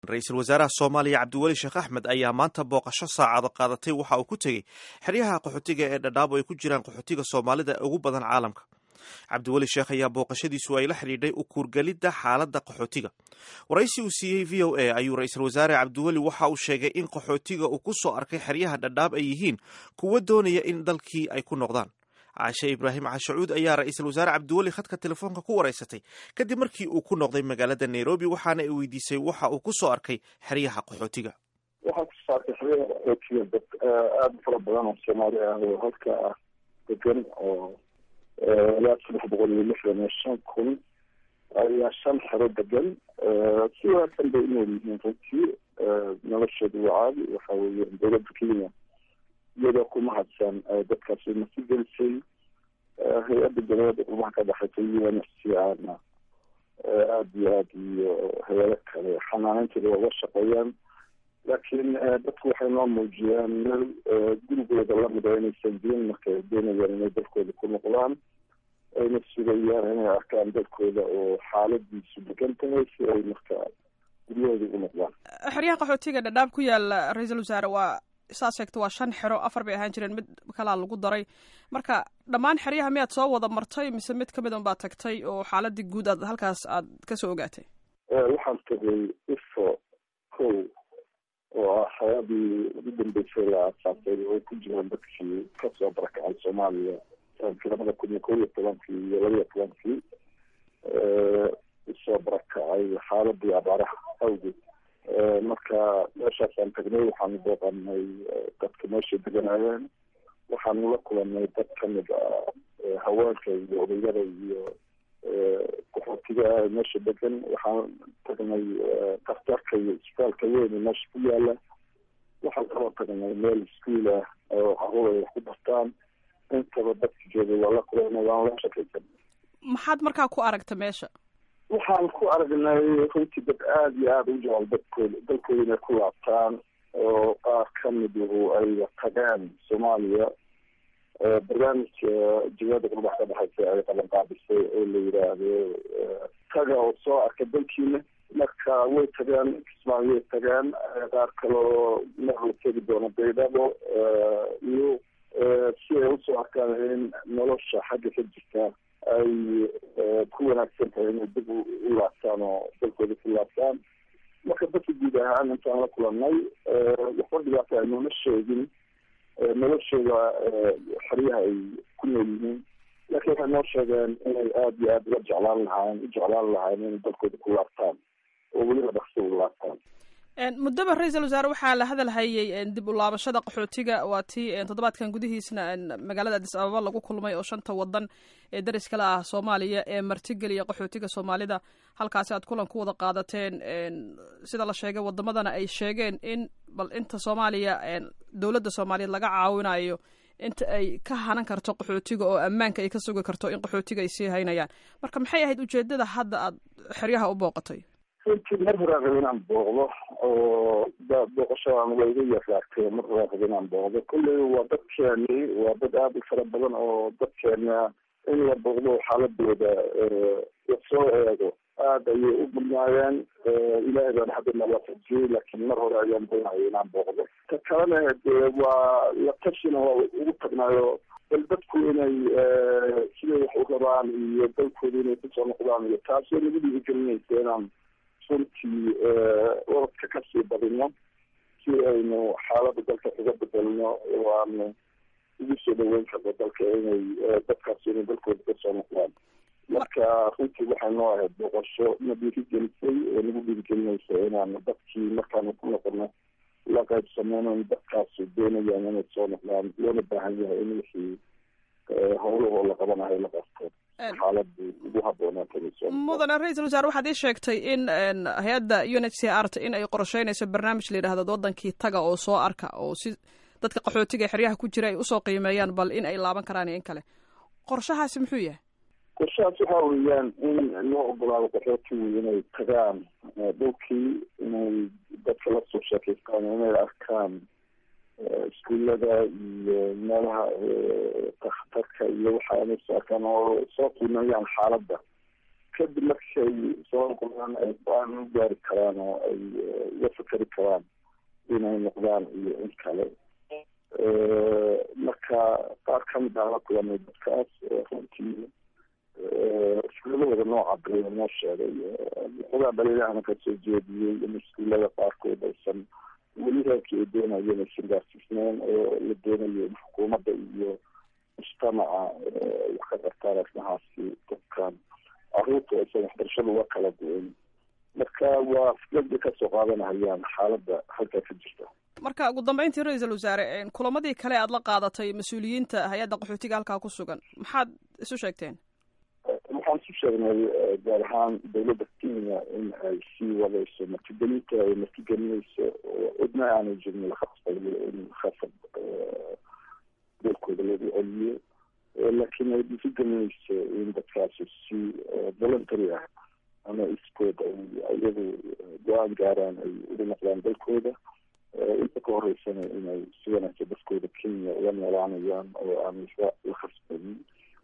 ra-iisul wasaaraha soomaaliya cabdiweli sheekh axmed ayaa maanta booqasho saacado qaadatay waxa uu ku tegey xeryaha qaxootiga ee dhadhaabo ay ku jiraan qaxootiga soomaalida ugu badan caalamka cabdiweli sheekh ayaa booqashadiisu ay la xidhiidhay u kuurgelidda xaaladda qaxootiga waraysi uu siiyey v o a ayuu ra-iisul wasaare cabdiweli waxa uu sheegay in qaxootiga uu ku soo arkay xeryaha dhadhaab ay yihiin kuwo doonaya in dalkii ay ku noqdaan caashe ibraahim cashacuud ayaa ra-iisul wasaare cabdiweli khadka telefoonka ku waraysatay kadib markii uu ku noqday magaalada nairobi waxaana ay weydiisay waxa uu ku soo arkay xeryaha qaxootiga waxaa kusoo arkay xeryaha qaxootiga dad aada u fara badan oo soomaali ah oo halka ah degan oo ilaa saddex boqol iyo lixdan iyo shan kun ayaa shan xero degan si wanaagsan bay unool yihiin runtii noloshoodu waa caadi waxa weeye dowladda kenya iyadoo ku mahadsan dadkaasi masi gelisay hay-adda dowladda qurumaha ka dhexaysa un f c ana aada iyo aada iyo hay-ado kale xanaaneynteeda waa uga shaqeeyaan laakiin dadku waxay noo muujiyaan meel gurigooda lamida inaysan jirin marka ay doonayaan inay dalkooda ku noqdaan ayna sugayaan inay arkaan dalkooda oo xaaladiisu degan tahay si ay marka guryahooda ugu noqdaan xeryaha qaxootiga dhadhaab ku yaala ra-iisul wasaare waa saas sheegta waa shan xero afar bay ahaan jireen mid kalaa lagu daray marka dhammaan xeryaha miyaad soo wada martay mise mid kamid un baad tagtay oo xaaladii guud aad halkaas aad kasoo ogaatay waxaan tagay ifo kow oo ah xayadii ugu dambeysay la aasaasay oo ku jiraan dadkii kasoo barakacay soomaaliya sanadkii labada kun iyo kow iyo tobankii iyo laba iyo tobankii usoo barakacay xaaladii abaaraha awgeed marka meeshaasaan tagnay waxaanu booqanay dadka meesha deganaayeen waxaanu la kulanay dad kamid ah haweenka iyo odayada iyo qaxootiga meesha degan waxaan tagnay daktarka iyo isbitaalka weyn meesha ku yaala waxaan kaloo tagnay meel iskuol ah oo caruur ay wax ku bartaan intaba dadka jooga waa la kulanay waan la shakaysan maxaad markaa ku aragta meesha waxaan ku aragnay runtii dad aada iyo aada u jecel dadkooda dalkooda inay ku laabtaan oo qaar kamiduhu ay tagaan soomaaliya barnaamijka jawada qurbax ka dhexaysa ay qaban qaabisay oo la yidhaahdo taga oo soo arka dalkiina marka way tagaan kismaayo way tagaan qaar kaloo mar la tegi doono baydhabo iyo si ay usoo arkaan in nolosha xagga ka jirta ay ku wanaagsan tahay inay dib u laabtaan oo dalkooda ku laabtaan marka dadka guud ahaan intaan la kulanay waxba dhibaata aynoma sheegin noloshooda xeryaha ay ku nool yihiin laakiin waxay noo sheegeen inay aada iyo aada uga jeclaan lahaayeen u jeclaan lahaayeen inay dalkooda ku laabtaan oo weliba dhaqso u laabtaan muddaba ra-iisul wasaare waxaa la hadalhayay dib u laabashada qaxootiga waa tii toddobaadkan gudihiisna magaalada adis ababa lagu kulmay oo shanta wadan ee daris kale ah soomaaliya ee martigeliya qaxootiga soomaalida halkaasi aad kulan ku wada qaadateen sida la sheegay wadamadana ay sheegeen in bal inta soomaaliya dowladda soomaaliyeed laga caawinayo inta ay ka hanan karto qaxootiga oo ammaanka ay ka sugi karto in qaxootiga ay sii haynayaan marka maxay ahayd ujeedada hadda aad xeryaha u booqatay runtii mar horaan raba inaan booqdo oo booqashadan waa iga yaraagtay mar horaan raba inaan booqdo kolley waa dadkeeni waa dad aada u fara badan oo dadkeena in la booqdo xaaladooda lasoo eego aada ayay u badnaayeen ilaahay baan hadda nawaafajiyey laakiin mar hore ayaan doonaya inaan booqdo ta kalena dee waa la tashina waa ugu tagnaayo bal dadku inay siday wax u rabaan iyo dalkooda inay kusoo noqdaan iyo taasoo nagu dhiirigelinaysa inaan runtii orodka kasii badino si aynu xaalada dalka kaga bedelno oo aanu ugu soo dhaweyn karno dalka inay dadkaas inay dalkooda kasoo noqdaan marka runtii waxay noo ahayd booqasho na dhiirigelisay oo nagu dhiirigelinaysa inaanu dadkii markaanu ku noqono la qaybsameyno in dadkaasi doonayaan inay soo noqdaan loona baahan yahay in wixii howlahoo la qabanayo la qabto xaaladii ugu haboonaatay mudane ra-iisul wasaare waxaad ii sheegtay in hay-adda u n h c r t in ay qorsheynayso barnaamij la yidhahdo wadankii taga oo soo arka oo si dadka qaxootiga ee xeryaha ku jira ay usoo qiimeeyaan bal in ay laaban karaan iyo in kale qorshahaasi muxuu yahay qorshahaas waxa weeyaan in loo ogolaado qaxootigu inay tagaan dhulkii inay dadka lasoo sheekeystaan inay arkaan iskuullada iyo meelaha takhtarka iyo waxa inay soo arkaan oo soo qiimeeyaan xaaladda kadib markay soo noqdaan ay go-aan u gaari karaan oo ay uga fikeri karaan inay noqdaan iyo in kale marka qaar kamid ah la kulanay dadkaas runtii iskuuladooda nooca bale noo sheegay xogaa dhaliilahana kasoo jeediyey in iskuulada qaarkood aysan weli heerkii ay doonayeen aysan gaarsiisneyn oo la doonayo in xukuumadda iyo mujtamaca wax ka qartaan arrimahaasi dadkan caruurta aysan waxbarashada uga kala duwayn marka waa fikrad bay kasoo qaadanahayaan xaaladda halkaa ka jirta marka ugu dambeyntii ra-iisul wasaare kulamadii kale aad la qaadatay mas-uuliyiinta hay-adda qaxootiga halkaa ku sugan maxaad isu sheegteen waxaan isu sheegnay gaar ahaan dawladda kenya in ay sii wadayso martigelinta ay martigelinayso oo cidna aanay jirin la khasbayo in khasab dalkooda lagu celiyo laakiin ay dhiirigelinayso in dadkaasi si voluntary ah ama iskood ay iyagu go-aan gaaraan ay ugu noqdaan dalkooda inta ka horeysana inay si wanaagsan dadkooda kenya uga noolaanayaan oo aan la khasbanin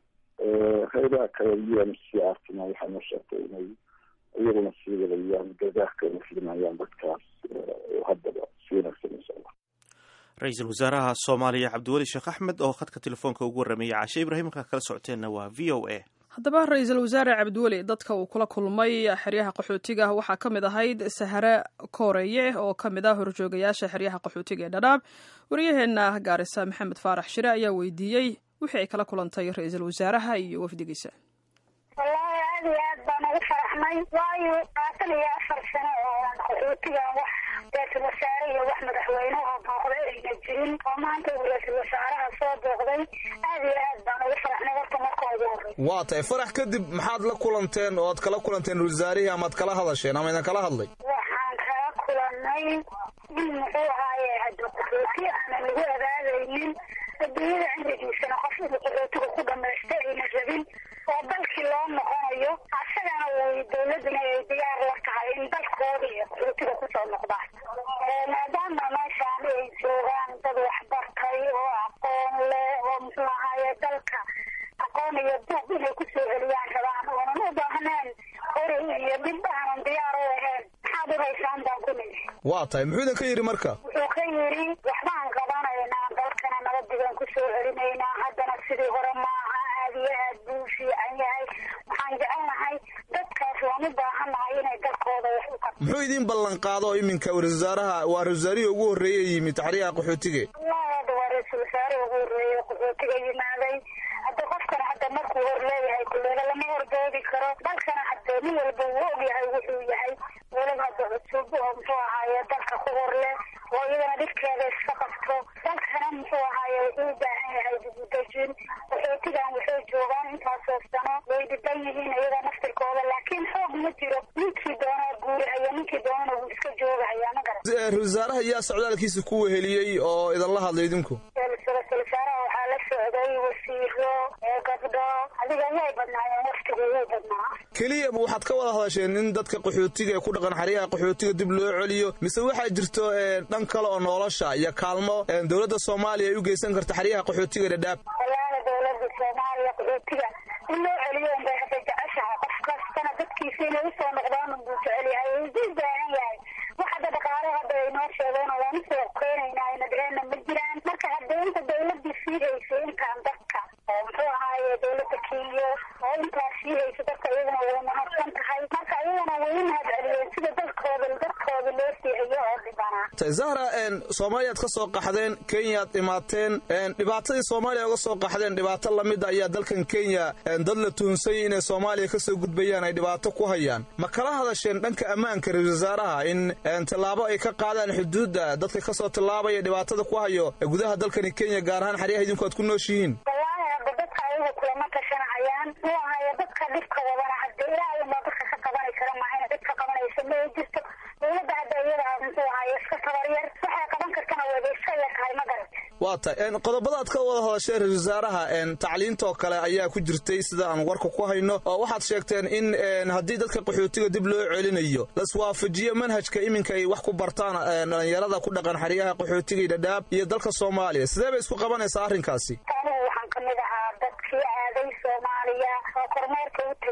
hay-adaha kale u n c r tina waxay noo sheegtay inay iyaguna sii wadayaan gargaarka ay filinayaan dadkaas oo haddaba si wanaagsan insha allah ra-iisul wasaaraha soomaaliya cabdiweli sheekh axmed oo khadka telefoonka ugu warrameeyey cashe ibraahim markaa kala socoteenna waa v o a haddaba ra-iisul wasaare cabdiweli dadka uu kula kulmay xeryaha qaxootiga waxaa ka mid ahayd sahare kooreeye oo ka mid ah horjoogayaasha xeryaha qaxootiga ee dhadhaab waryaheena gaarisa maxamed faarax shire ayaa weydiiyey wixii ay kala kulantay ra-iisul wasaaraha iyo wafdigiisa wallaahi aad iyo aad baan ugu faraxnay waayo labaatan iyo afar sano oo qaxootigan wax ra-iisul wasaare iyo wax madaxweyne oo booqday ayna jirin oo maanta uu ra-iisul wasaaraha soo booqday aad iyo aad baan ugu faraxnay horta marka ugu horey waa tahay farax kadib maxaad la kulanteen oo ad kala kulanteen wasaarihii amaad kala hadasheen ama idin kala hadlay waxaan kala kulanay in muxuu ahaaye hadda qaxooti aanan lagu abaadaynin adduunyada cimrigiisana qof inuu qaxootiga ku dhamaysta ayna rabin oo dalkii loo noqonayo asagana way dawladuna ay diyaar la tahay in dalkooda iyo qaxootiga kusoo noqdaan maadaama meeshaan ay joogaan dad waxbartay oo aqoon leh oo muxuu ahaaye dalka aqoon iyo buuq inay kusoo celiyaan rabaan oonan u baahneen hori iyo dhib aanan diyaar u ahayn maxaad u haysaan baan ku nidhi waa tahay muxuu idin ka yidhi marka wuxuu ka yidhi waxbaan qabanaynaa dalkana nabadigaan kusoo celinaynaa haddana sidii hore maaha aad iyo aad buu u fiican yahay waxaan jecelnahay dadkaas waan u baahannahay inay dalkooda wax u qabto muxuu idiin ballan qaado iminka ra-isul wasaaraha waa ra-isul wasaarihii ugu horreeyey yimid taxriyaha qaxootige wallahi hadda waa ra-iisul wasaare ugu horreeyey qaxootiga yimaaday hadda qofkana hadda markuu hor leeyahay kuleela lama hordoodi karo dalkana hadde nin walba wuu og yahay wuxuu yahay weliba hadda cusub oo muxuu ahaaye dalka ku hor leh oo iyadana dhibkeeda iska qabto dalkana muxuu ahaaye wuxuu u baahan yahay dibudejin qaxootigan waxay joogaan intaasoo sano way dhiban yihiin iyada naftirkooda laakiin xoog ma jiro ninkii doonaa guurihaya ninkii doonana wuu iska joogahaya ma garan ra-isul wasaaraha yaa socdaalkiisa ku weheliyey oo idinla hadlay idinku ra-isul wasaaraha waxaa la socday wasiiro gabdho adiga way badnaayeen waftigu wuu badnaa keliya waxaad ka wada hadasheen in dadka qaxootiga ee ku dhaqan xeryaha qaxootiga dib loo celiyo mise waxaa jirto dhan kale oo nolosha iyo kaalmo dowladda soomaaliya ay u geysan karta xeryaha qaxootiga dhadhaab walaala dowladda soomaaliya qaxootiga in loo celiyo unbay hadda jeceshahay qof kastana dadkiisa inay usoo noqdaan unbuu jecel yahay ugu baahan yahay wax hadda dhaqaale hadda ay noo sheegeen oo waan usoo keenaynaa ayna dheheenna ma jiraan marka hadda inta dawladii sii haysay intaan dadka oo muxuu ahaaye dawladda kenya oo intaas sii haysa dadka iyaguna way mahadsan tahay marka iyagana way u mahad celiyeen sida dalkooda dadkooda loo sii hayo oo dhibanaa zahra soomaaliyaad ka soo qaxdeen kenyaad imaateen dhibaatadii soomaaliya uga soo qaxdeen dhibaato lamida ayaa dalkan kenya dad la tuhunsay inay soomaaliya kasoo gudbayaan ay dhibaato ku hayaan ma kala hadasheen dhanka ammaanka ra-isul wasaaraha in tallaabo ay ka qaadaan xuduudda dadka kasoo tillaabaya dhibaatada ku hayo gudaha dalkani kenya gaar ahaan xeryaha idinku aad ku nooshihiin wallaahi hadda dadka ayagu kulama tashanahayaan muu ahayo dadka dhibka wadana hadda ilaahay unbaa dadka ka qabani kara maahayna dadka qabanaysa ma ay jirto dawladda hadda iyada muxuu ahaye iska tabaryar waxay qaban kartana wayba iska yar tahay ma garat waa tahay qodobadaad ka wada hadasheen ra-isul wasaaraha tacliintoo kale ayaa ku jirtay sida aan warka ku hayno oo waxaad sheegteen in haddii dadka qaxootiga dib loo celinayo laswaafajiyo manhajka iminka ay wax ku bartaan dhalinyarada ku dhaqan xeryaha qaxootiga iyo dhadhaab iyo dalka soomaaliya sidee bay isku qabanaysaa arrinkaasi anigu waxaan kamid ahaa dadkii aaday soomaaliya oo kormeerka u tegay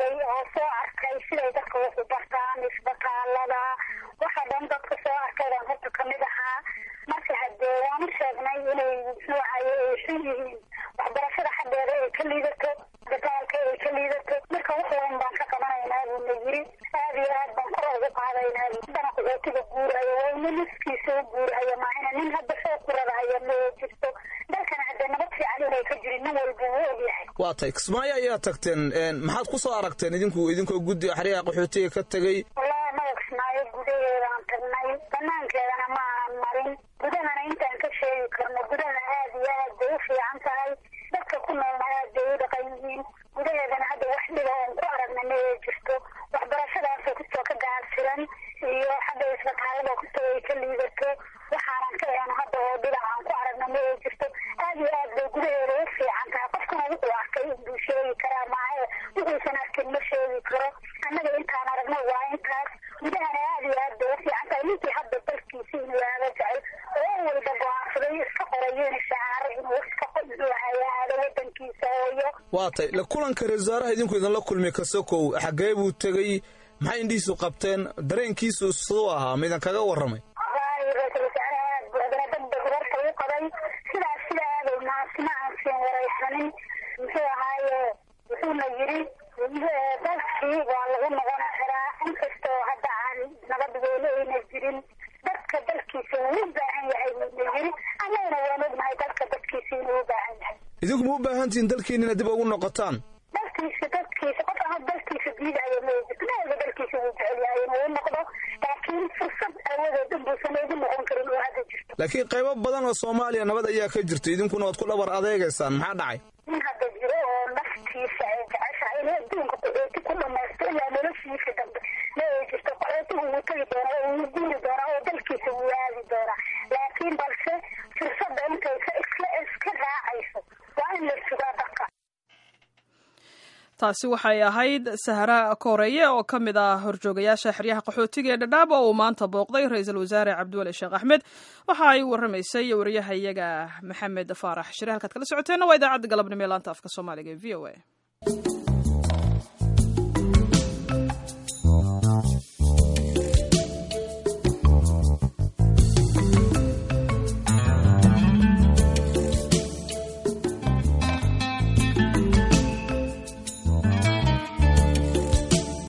joogay oo soo arkay siday dadka wax u bartaan isbitaalada waxa dhan dadka soo arkay baan horta kamid ahaa marka hadee waan u sheegnay inay noocayo ay xun yihiin waxbarashada xaggeeda ay ka liidato isbitaalka ay ka liidato marka wax weyn baan ka qabanaynaa buu na yiri aad iyo aad baan kor ugu qaadaynaa haddana qaxootiga guurayo waa ina niskiisa u guurayo maahina nin hadda soo kuradahaya ma jirto dalkana haddee nabad fiican inay ka jirin nin walba wuu ogyahay waa tay kismaayo ayaa tagteen maxaad ku soo aragteen idinku idinkoo guddi xeryaha qaxootiga ka tegey wallahi anaga kismaayo gudaheedaan tagnay banaankeedana ma aanan marin gudahana intaan ka sheegi karno gudaha aad iyo aad bay u fiican tahay dadka ku noolna aad bay u dhaqan yihiin gudaheedana hadda wax dhiba oon ku aragna ma ay jirto waxbarashadaasoo kastoo ka gaarsiran iyo xagga isbitaalada kastoo ay ka liidato waxaanan ka ehan hadda oo dhibac aan ku aragna ma ay jirto aad iyo aad bay gudaheeda u fiican tahay qofkuna wuxuu arkay inbuu sheegi karaa maahe wuxuusan arkin ma sheegi karo annaga intaan aragno waa intaas gudahana aad iyo aad bay u fiican tahay ninkii hadda dalkiisa inuu aada jecel oo walba go-aansaday iska qorayo in shacaaro inuu iska muxuu hayaado wadankiisa hooyo waa tay la kulanka ra-isul wasaaraha idinku idinla kulmi kasokow xaggee buu tegey maxay indhihiisu qabteen dareenkiisu siduu ahaa ma idin kaga warramay wallaahi ra-iisul wasaaraha aad buu adana degdeg warka u qabay sidaas sida aaday maasma aan siin waraysanin muxuu ahaaye wuxuuna yiri dalkii waa lagu noqon karaa inkastoo hadda aan nabad weele ayna jirin dadka dalkiisa wuu u baahan yahay buuna yiri annagana waan ognahay dalka dadkiisa inuu u baahan yahay idinku ma u baahan tihiin dalkiinina dib ugu noqotaan dalkiisa dadkiisa qof ama dalkiisa diidayo ma jirto maaga dalkiisa wuu jecel yahay inuu u noqdo laakiin fursad awadeed inbuusan ugu noqon karin oo hadda jirto laakiin qaybo badan oo soomaaliya nabad ayaa ka jirta idinkuna waad ku dhabar adeegaysaan maxaa dhacay nin hadda jiro oo naftiisa ay jeceshahay inuu adduunka qaxooti ku dhamaysto ilaa noloshiisa dambe ma ay jirto qaxootigu wuu tegi doonaa oo wuu guuri doonaa oo dalkiisa wuu aadi doonaa laakiin balse fursadda intaysa iska iska raacayso waa in la sugaa dadka taasi waxay ahayd sahra kooreeye oo ka mid ah horjoogayaasha xeryaha qaxootiga ee dhadhaab oo uu maanta booqday ra-iisul wasaare cabdiwali sheekh axmed waxa ay warramaysay wariyaha iyaga maxamed faarax shire halkaad kala socoteenna waa idaacadda galabnimo ee laanta afka soomaaliga ee v o a